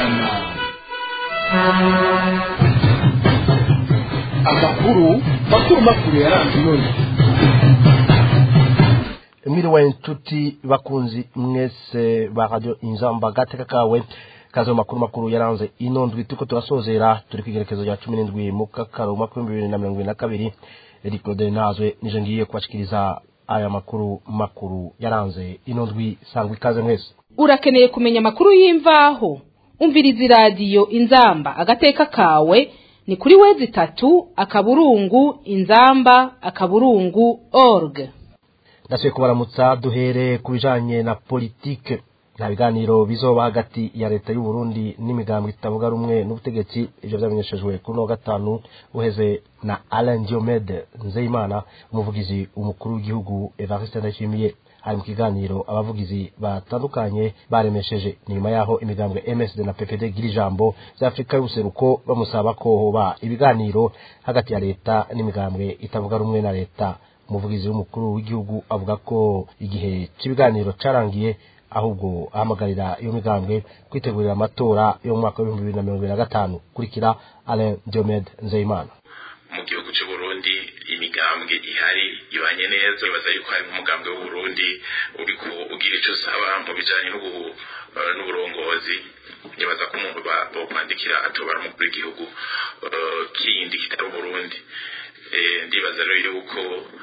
samirana amakuru makuru makuru yaranze none mwiriwe inshuti bakunzi mwese ba radio inzamba gateka kawe kaze mu makuru makuru yaranze ino ndwi turiko turasozera turi kwigerekezo rya cumi n'indwi mu kakaro umwaka w'ibihumbi bibiri na mirongo ibiri na kabiri eri claude nazwe nije ngiye kubashikiriza aya makuru makuru yaranze ino ndwi sangwa ikaze mwese urakeneye kumenya amakuru y'imvaho umviriza iradiyo inzamba agateka kawe ni kuri wezi itatu akaburungu inzamba akaburungu org ndasubiye kubaramutsa duhere ku bijanye na politike nta biganiro bizoba hagati ya leta y'u Burundi n'imigambwe itavuga rumwe n'ubutegetsi ivyo vyamenyeshejwe kuri no gatanu uheze na Alain Diomede Nzeyimana umuvugizi umukuru w'igihugu Evariste Ndayishimiye hari mu kiganiro abavugizi batandukanye baremesheje ni nyuma yaho imigambwe MSD na PPD gira ijambo za Afrika y'ubuseruko bamusaba ko hoba ibiganiro hagati ya leta n'imigambwe itavuga rumwe na leta umuvugizi w'umukuru w'igihugu avuga ko igihe cy'ibiganiro carangiye ahubwo ahamagarira iyo migambwe kwitegurira amatora yo mu mwaka w'ibihumbi bibiri na mirongo ibiri na gatanu kurikira Alain Diomede Nzeyimana mu gihugu cy'u Burundi imigambwe ihari ibanye neza ibaza yuko hari nk'umugambwe w'u Burundi uri ugira icyo usaba mu bijanye n'uburongozi nibaza ko umuntu bokwandikira atobara umukuru w'igihugu kindi kitari Burundi ndibaza rero yuko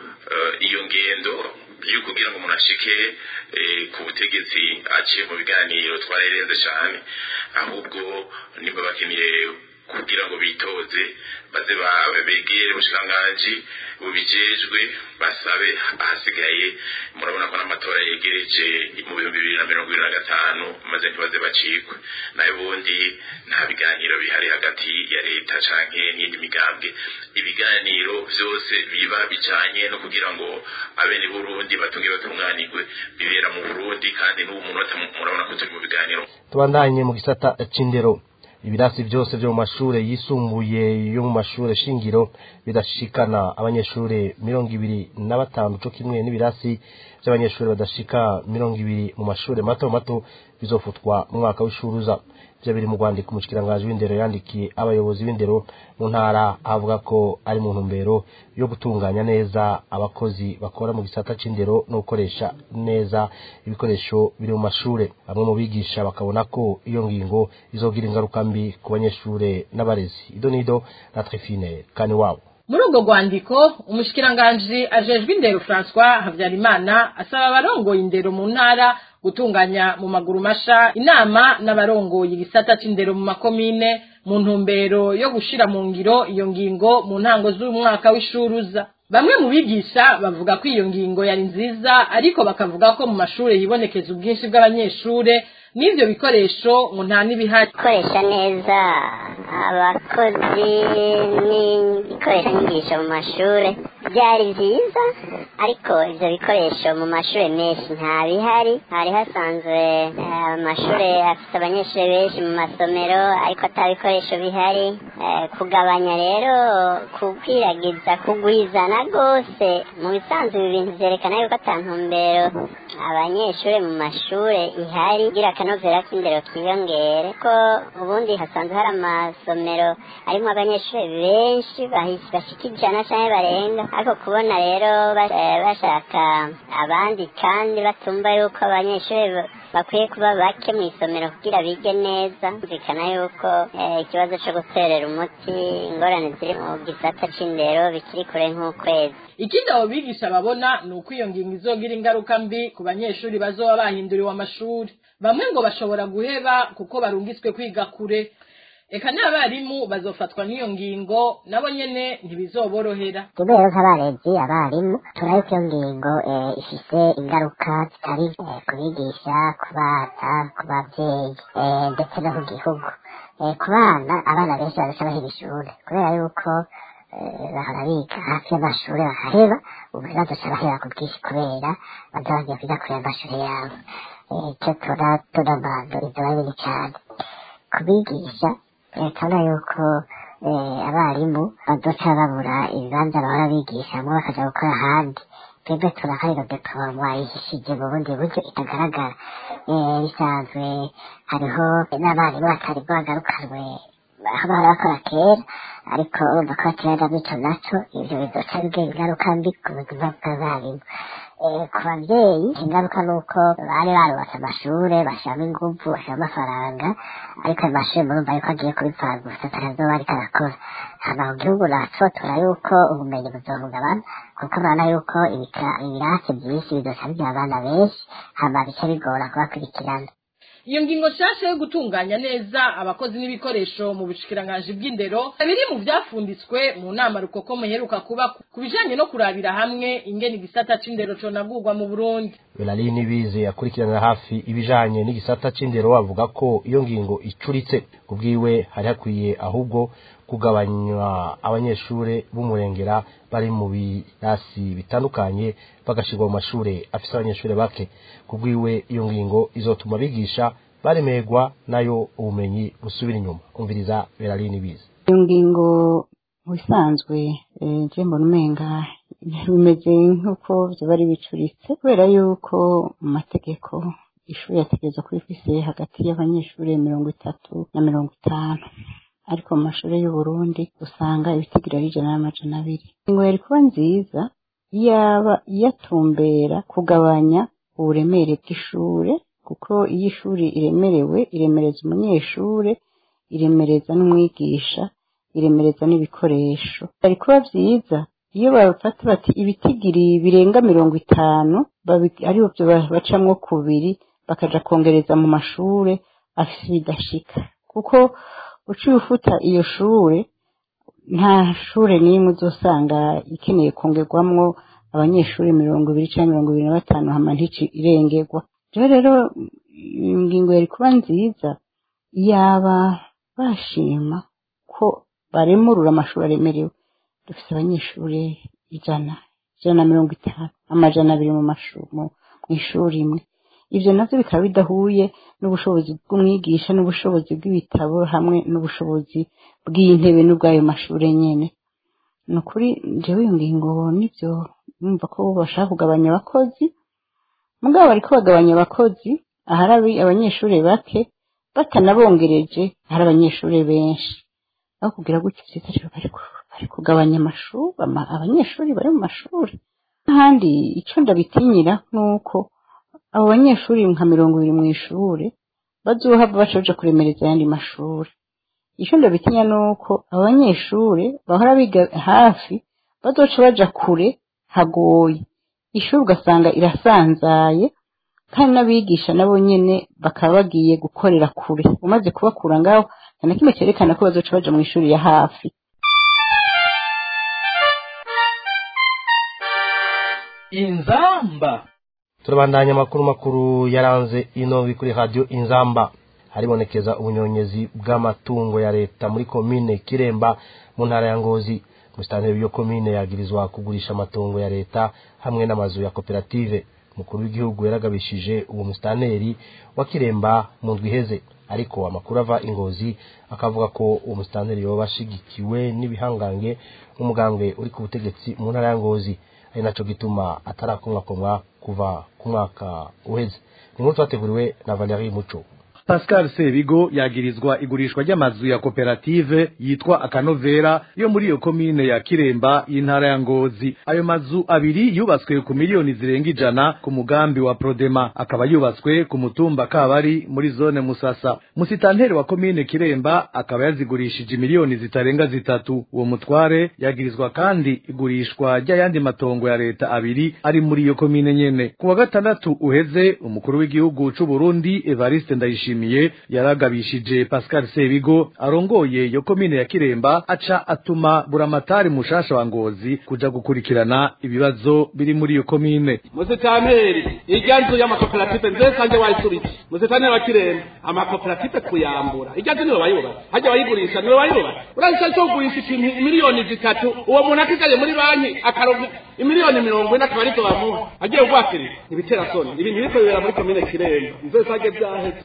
iyo ngendo yo kugira ngo umuntu ashike ku butegetsi aciye mu biganiro twarayirenze cyane ahubwo niba bakeneye kugira ngo bitoze baze begere ubushikiranganji bubijejwe basabe ahasigaye murabona ko n'amatora yegereje mu bihumbi bibiri na mirongo ibiri na gatanu maze ntibaze bacikwe nayo ubundi nta biganiro bihari hagati ya leta canke n'indi migambwe ibiganiro vyose biba bijanye no kugira ngo abene burundi batunge batunganirwe bibera mu burundi kandi n'ubu munota murabona ko turi mu biganiro tubandanye mu gisata c'indero ibirasi byose byo mu mashure yisumbuye yo mu mashure shingiro bidashikana abanyeshure mirongo ibiri na batanu co kimwe n'ibirasi by'abanyeshure badashika mirongo ibiri mu mashure mato mato bizofutwa mu mwaka w'ishuruza ivyo biri mu rwandiko umushikiranganji w'indero yandikiye abayobozi b'indero mu ntara avuga ko ari mu ntumbero yo gutunganya neza abakozi bakora mu gisata c'indero no gukoresha neza ibikoresho biri mu mashure bamwe mu bigisha bakabona ko iyo ngingo izogira ingaruka mbi ku banyeshure n'abarezi ido nido na trifine kane wabo muri ubwo rwandiko umushikiranganji ajejwe indero francois habyarimana asaba abarongoye indero mu ntara gutunganya mu maguru masha inama n'abarongoye igisata c'indero mu makomine mu ntumbero yo gushira mu ngiro iyo ngingo mu ntango z'umwaka w'ishuruza bamwe mu bigisha bavuga ko iyo ngingo yari nziza ariko bakavuga ko mu mashure hibonekeza ubwinshi bw'abanyeshure n'ivyo bikoresho ngo nta n'ibihari gukoresha neza abakozi n'ibikoresho nyigisho mu mashure byari byiza ariko ivyo bikoresho mu mashure menshi nta bihari hari hasanzwe amashure afite abanyeshure benshi mu masomero ariko ata bikoresho bihari kugabanya rero kukwiragiza kugwizana rwose mu bisanzwe ibi bintu vyerekana yuko ata ntumbero abanyeshure mu mashure ihari kugira akanovera k'indero kiyongere ko ubundi hasanzwe hari amasomero arimo abanyeshure benshi bashika ijana canke barenga ariko kubona rero bashaka abandi kandi batumva yuko abanyeshure bakwiye kuba bake mu isomero kugira bige neza bikana yuko ikibazo co guterera umuti ingorane ziri mu gisata c'indero bikiri kure nk'ukwezi ikindi abo bigisha babona ni uko iyo ngingo izogira ingaruka mbi ku banyeshuri bazoba bahinduriwe amashuri bamwe ngo bashobora guheba kuko barungitswe kwiga kure eka n'abarimu bazofatwa n'iyo ngingo nabo nyene ntibizoborohera kubera nk'abarezi abarimu turabona ko iyo ngingo ifise ingaruka zitari ku bigisha ku bana ku babyeyi ndetse no ku gihugu ku bana abana benshi bazaca bahera ishuri kubera yuko bahora biga hafi y'amashuri bahaheba ubu bazaca bahera ku bwinshi kubera baza bagiye kwiga kure y'amashuri yabo icyo tunamando ibyo ari bibi cyane kubigisha turabona yuko abarimu bazoca babura ibibanza bahora bigishamo bakaja gukora ahandi twebwe turakarira depo wayihishije mu bundi buryo itagaragara Eh, bisanzwe hariho n'abarimu batari bwagarukanwe aho bahora bakora kera ariko urumva ko batera bityo naco ivyo bizoca bigira ingaruka mbi ku buzima bw'abarimu Eh, ku babyeyi ingaruka ni uko bari barubatse amashure bashiramo inguvu bashiramo amafaranga ariko ayo mashure murumva yuko agiye kubipfana gusa atazoba ariko arakora hama mu gihugu naco tubona yuko ubumenyi buzohungabana kuko murabona yuko ibika- ibirasi vyinshi bizoca bigira abana benshi hama bica bigora kubakurikirana iyo ngingo nshasha yo gutunganya neza abakozi n'ibikoresho mu bushikiranganji bw'indero biri mu byafunditswe mu nama rukoko muheruka kuba ku bijanye no kurabira hamwe ingene igisata c'indero conagurwa mu burundi Belali Nibize akurikiranira hafi ibijanye n'igisata c'indero avuga ko iyo ngingo icuritse kubwiwe hari hakwiye ahubwo kugabanywa abanyeshure b'umurengera bari mu birasi bitandukanye bagashirwa mu mashure afise abanyeshure bake kubwiwe iyo ngingo izotuma bigisha baremerwa nayo ubumenyi busubira inyuma umviriza Belali Nibize iyo ngingo mu bisanzwe eh, je mbona umenga bimeze nk'uko vyoba ari bicuritse kubera yuko mu mategeko ishuri yategerezwa kuba ifise hagati y'abanyeshuri mirongo itatu na mirongo itanu ariko mu mashuri y'uburundi usanga ibitigira ari ijana n'amajana abiri ingingo yari kuba nziza yaba yatumbera kugabanya uburemere bw'ishure kuko iyo ishuri iremerewe iremereza umunyeshure iremereza n'umwigisha iremereza n'ibikoresho ari kuba vyiza iyo bafata bati ibitigiri birenga mirongo itanu babi- aribo vyo ba- bacamwo kubiri bakaja kongereza mu mashure afise ibidashika kuko uciye ufuta iyo shure nta shure n'imwe uzosanga ikeneye kongerwamwo abanyeshuri mirongo ibiri canke mirongo ibiri na batanu hama ntici irengerwa rero rero ingingo yari kuba nziza yaba bashima ko baremurura amashuri aremerewe dufite abanyeshuri ijana ijana na mirongo itanu amajana abiri mu mashuri mu ishuri imwe ivyo navyo bikaba bidahuye n'ubushobozi bw'umwigisha n'ubushobozi bw'ibitabo hamwe n'ubushobozi bw'intebe n'ubw'ayo mashure nyene ni ukuri jewe iyo ngingo nivyo numva ko bashaka kugabanya abakozi mugabo bariko bagabanya abakozi ahari abi- abanyeshuri bake batanabongereje ahari abanyeshuri benshi aho kugira gutyo vyiza rero bari ku- bari kugabanya amashuri ama- abanyeshuri bari mu mashuri n'ahandi ico ndabitinyira nuko abo banyeshuri nka mirongo ibiri mu ishure bazohava baca baja kuremereza ayandi mashuri ico ndabitinya nuko abo banyeshure bahora biga hafi bazoca baja kure hagoye ishuri ugasanga irasanzaye kandi n'abigisha nabo nyene bakaba bagiye gukorera kure umaze kubakura ngaho nta na kimwe cerekana ko bazoca baja mu ishuri ya hafi inzamba turabandanya amakuru makuru yaranze ino kuri radio inzamba haribonekeza ubunyonyezi bw'amatungo ya leta muri komine kiremba mu ntara ya ngozi musitanteri w'iyo komine yagirizwa kugurisha amatungo ya leta hamwe n'amazu ya koperative umukuru w'igihugu yaragabishije uwo musitanteri wa kiremba mu ndwi iheze ariko amakuru ava ingozi akavuga ko uwo musitanteri yoba ashigikiwe n'ibihangange umugambwe uri ku butegetsi mu ntara ya ngozi ari naco gituma atarakomwakomwa kuva ku mwaka uheze ni nkuru twateguriwe na Valerie Muco Pascal Sebigo yagirizwa igurishwa ry'amazu ya koperative yitwa Akanovera yo muri iyo komine ya Kiremba y'intara ya Ngozi. Ayo mazu abiri yubatswe ku miliyoni zirenga ijana ku mugambi wa Prodema, akaba yubatswe ku mutumba Kabari muri zone Musasa. Musitanteri wa komine Kiremba akaba yazigurishije miliyoni zitarenga zitatu. Uwo mutware yagirizwa kandi igurishwa ry'ayandi matongo ya leta abiri ari muri iyo komine nyene. Ku wa gatandatu uheze umukuru w'igihugu c'u Burundi Evariste Ndayishimiye yaragabishije Pascal Sebigo arongoye iyo komine ya Kiremba aca atuma buramatari mushasha wa Ngozi kuja gukurikirana ibibazo biri muri iyo komine. musitaneri irya nzu y'amakoperative nze sanje wayisuritse musitaneri wa kiremba amakoperative kuyambura irya nzu niwe wayubatse hajya wayigurisha niwe wayubatse uraza cyo kugurisha ikintu miliyoni zitatu uwo muntu akigaye muri banki akaronka imiliyoni mirongo ine akaba arizo bamuha agiye kugwakirira ibitera soni ibintu biriko bibera muri komine kiremba nze sanje vyaheze buramatari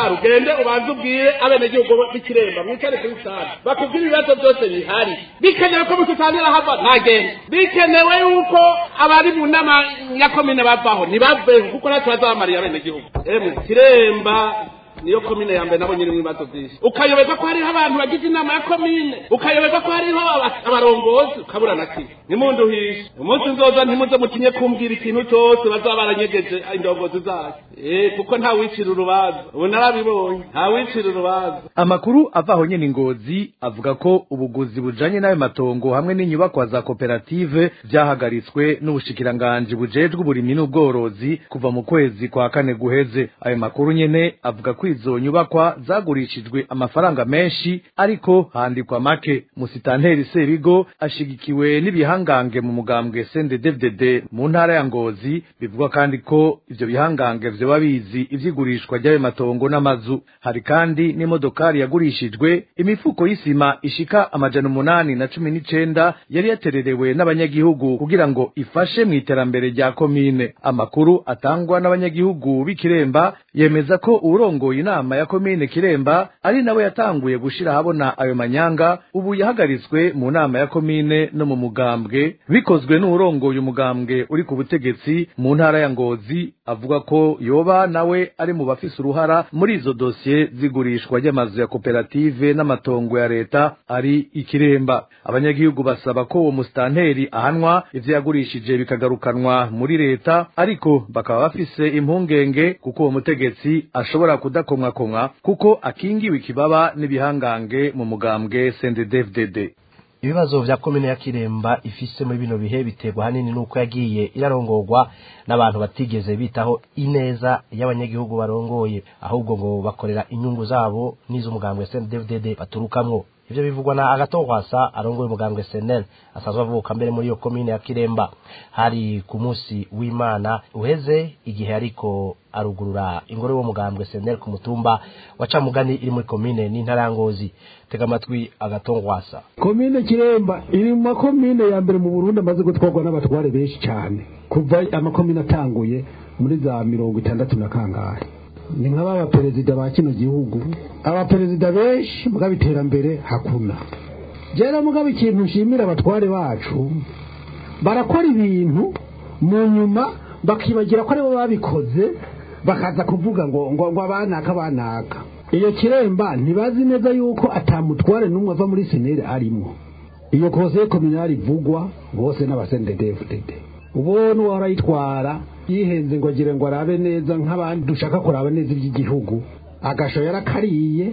sare ugende ubanze ubwire abenegihugu b'ikiremba mwicare kuri sare bakubwire ibibazo byose bihari bikenewe ko mututangira hava ntagende bikenewe yuko abari mu nama ya komine bavaho ntibaveho kuko natwe bazabamariye abenegihugu emwe kiremba niyo komine ya mbere nabo nyiri ibibazo byinshi ukayoberwa ko hariho abantu bagize inama ya komine ukayoberwa ko hariho aba- abarongozi ukabura na kimwe nimunduhishe umunsi nzoza ntimuze mutinye kumbwira ikintu cyose bazaba baranyegeje indongozi zayo eh kuko nta wicira urubanza ubu narabibonye nta wicira urubanza amakuru ava aho nyene ingozi avuga ko ubuguzi bujanye n'ayo matongo hamwe n'inyubakwa za koperative vyahagaritswe n'ubushikiranganji bujejwe uburimyi n'ubworozi kuva mu kwezi kwa kane guheze ayo makuru nyene avuga ko izo nyubakwa zagurishijwe amafaranga menshi ariko handikwa make musitanteri sebigo ashigikiwe n'ibihangange mu mugambwe CNDD-FDD mu ntara ya ngozi bivugwa kandi ko ivyo bihangange vyoba bizi ivy'igurishwa ry'ayo matongo n'amazu hari kandi n'imodokari yagurishijwe imifuko y'isima ishika amajana umunani na cumi n'icenda yari yatererewe n'abanyagihugu kugira ngo ifashe mu iterambere rya komine amakuru atangwa n'abanyagihugu b'ikiremba yemeza ko uwurongoye inama ya komine kiremba ari nawe yatanguye gushira ahabona ayo manyanga ubu yahagaritswe mu nama ya komine no mu mugambwe bikozwe n'uwurongoye umugambwe uri ku butegetsi mu ntara ya ngozi avuga ko yoba nawe ari mu bafise uruhara muri izo dosiye zigurishwa ry'amazu ya koperative n'amatongo ya leta ari ikiremba abanyagihugu basaba ko uwo musitanteri ahanwa ivyo yagurishije bikagarukanwa muri leta ariko bakaba bafise impungenge kuko uwo mutegetsi ashobora kudakomwakomwa kuko akingiwe ikibaba n'ibihangange mu mugambwe CNDD-FDD ibibazo vya komine ya kiremba ifise muri bino bihe biterwa hanini nuko yagiye irarongorwa n'abantu batigeze bitaho ineza y'abanyagihugu barongoye ahubwo ngo bakorera inyungu zabo n'iz'umugambwe CNDD-FDD baturukamwo ivyo bivugwa na agatogwasa arongoye umugambwe senel asanzwe avuka mbere muri iyo komine ya kiremba hari ku munsi w'imana uheze igihe ariko arugurura ingoro y'uwo mugambwe senel ku mutumba wa camugani iri muri komine n'intara ya ngozi tega amatwi agatongwasa komine kiremba iri mu makomine ya mbere mu burundi amaze gutwarwa n'abatware benshi cyane kuva amakomine atanguye muri za mirongo itandatu na kangahe ni nk'aba perezida ba kino gihugu abaperezida benshi mugabo iterambere hakuna rero mugabo ikintu nshimira abatware bacu barakora ibintu mu nyuma bakibagira ko aribo babikoze bakaza kuvuga ngo ngo ngo abanaka abanaka iyo kiremba ntibazi neza yuko atamutware n'umwe ava muri seneri arimo iyo kose kominari ivugwa bose n'abasendedefudede ubona uwarayitwara yihenze ngo agire ngo arabe neza nk'abandi dushaka kuraba neza iby'igihugu agasho yarakariye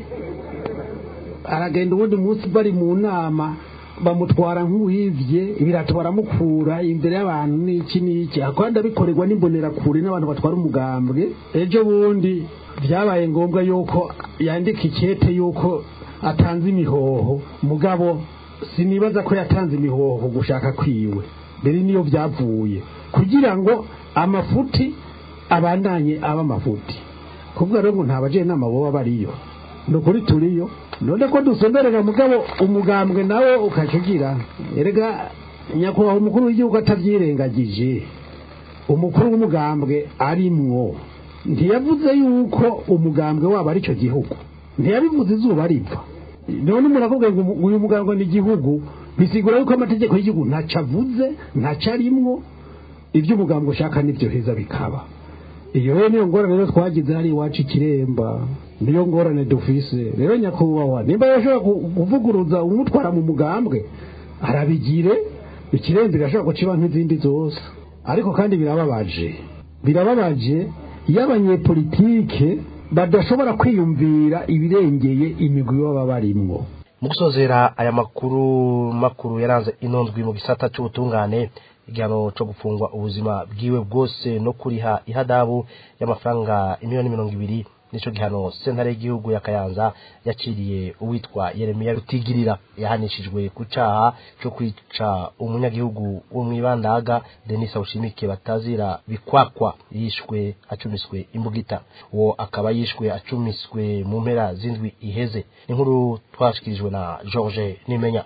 aragenda ubundi munsi bari mu nama bamutwara nk'uwivye ibirato baramukura imbere y'abantu n'iki n'iki kandi abikorerwa n'imbonerakure n'abantu batwara umugambwe ejo bundi byabaye ngombwa yuko yandika ikete yuko atanze imihoho mugabo sinibaza ko yatanze imihoho gushaka kwiwe mbere niyo byavuye kugira ngo amafuti abandanye aba amafuti kuvuga rero ngo nta bajenama boba bariyo ni ukuri turiyo none ko dusonderera mugabo umugambwe nawe ukacugira erega nyakubahwa umukuru w'igihugu atabyirengagije umukuru w'umugambwe arimwo ntiyavuze yuko umugambwe wabo ari cyo gihugu ntiyabivuze izuba riva none umuntu avuga ngo uyu mugambwe ni igihugu bisigura yuko amategeko y'igihugu ntacyo avuze ntacyo arimwo ibyo umugambwe ushaka nibyo heza bikaba iyo rero niyo ngorane rero twagize hari iwacu ikiremba niyo ngorane dufise rero nyakubahwa nimba yashobora kuvuguruza umutwara mu mugambwe arabigire ikiremba irashobora guciba nk'izindi zose ariko kandi birababaje birababaje iyo abanyepolitike badashobora kwiyumvira ibirengeye imigwi baba barimwo mu gusozera aya makuru makuru yaranze inondwi mu gisata cy'ubutungane igihano cyo gufungwa ubuzima bwiwe bwose no kuriha ihadabu y'amafaranga miliyoni mirongo ibiri nico gihano sentare y'igihugu ya kayanza yaciriye uwitwa yeremiya rutigirira yahanishijwe ku caha cyo kwica umunyagihugu wo mw'ibandaga denise awushimike batazira bikwakwa yishwe acumiswe imbugita uwo akaba yishwe acumiswe mu mpera z'indwi iheze inkuru twashikirijwe na george nimenya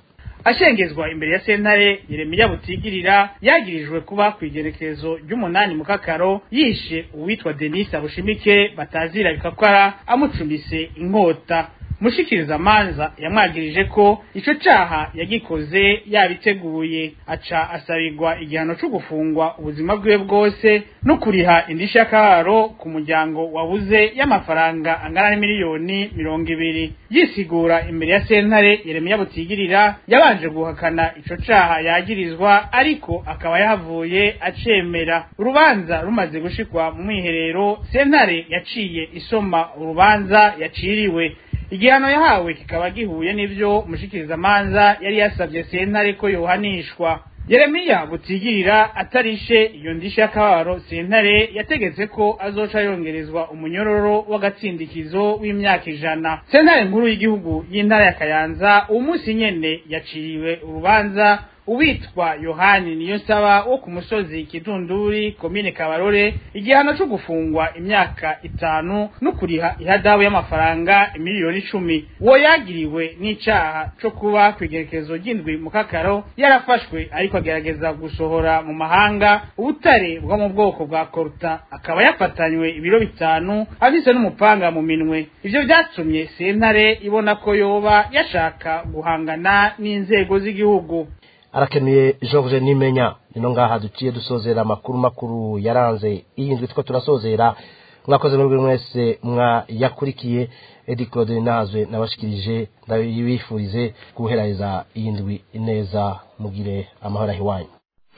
ashengezwa imbere ya sentare yeremiya butigirira yagirijwe kuba ku igerekezo ry'umunani mu kakaro yishe uwitwa denise abushimike batazira bikakora amucumise inkota mushikiriza manza yamwagirije ko ico caha yagikoze yabiteguye aca asabirwa igihano co gufungwa ubuzima bwiwe bwose no kuriha indishyi y'akabaro ku muryango wabuze y'amafaranga angana n'imiliyoni mirongo ibiri yisigura imbere ya sentare yeremiya butigirira yabanje guhakana ico caha yagirizwa ariko akaba yahavuye acemera urubanza rumaze gushikwa mu mwiherero sentare yaciye isoma urubanza yaciriwe igihano yahawe kikaba gihuye n'ivyo umushikirizamanza yari yasabye sentare ko yohanishwa yeremiya butigirira atarishe iyo ndishyi y'akababaro sentare yategetse ko azoca yongerezwa umunyororo w'agatsindikizo w'imyaka ijana sentare nkuru y'igihugu y'intara ya kayanza uwo munsi nyene yaciriwe urubanza uwitwa yohani niyo nsaba wo ku musozi kidunduri komine kabarore igihano cyo gufungwa imyaka itanu no kuriha ihadabu y'amafaranga miliyoni icumi uwo yagiriwe n'icaha co kuba ku igerekezo ry'indwi mu kakaro yarafashwe ariko agerageza gusohora mu mahanga ubutare bwo mu bwoko bwa koruta akaba yafatanywe ibiro bitanu afise n'umupanga mu minwe ivyo vyatumye sentare ibona ko yoba yashaka guhangana n'inzego z'igihugu arakenuye George Nimenya nino ngaha duciye dusozera amakuru makuru yaranze iyi ndwi two turasozera mwakoze muri mwese mwa yakurikiye Edi Claude Nazwe nabashikirije ndabifurize guheraheza iyi ndwi neza mugire amahoro ahiwanyu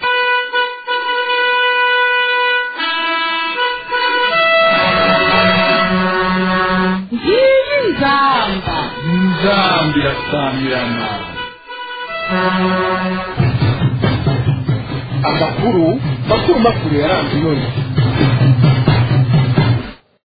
nzamba nzambi irasamirana amakuru makuru makuru yaranze none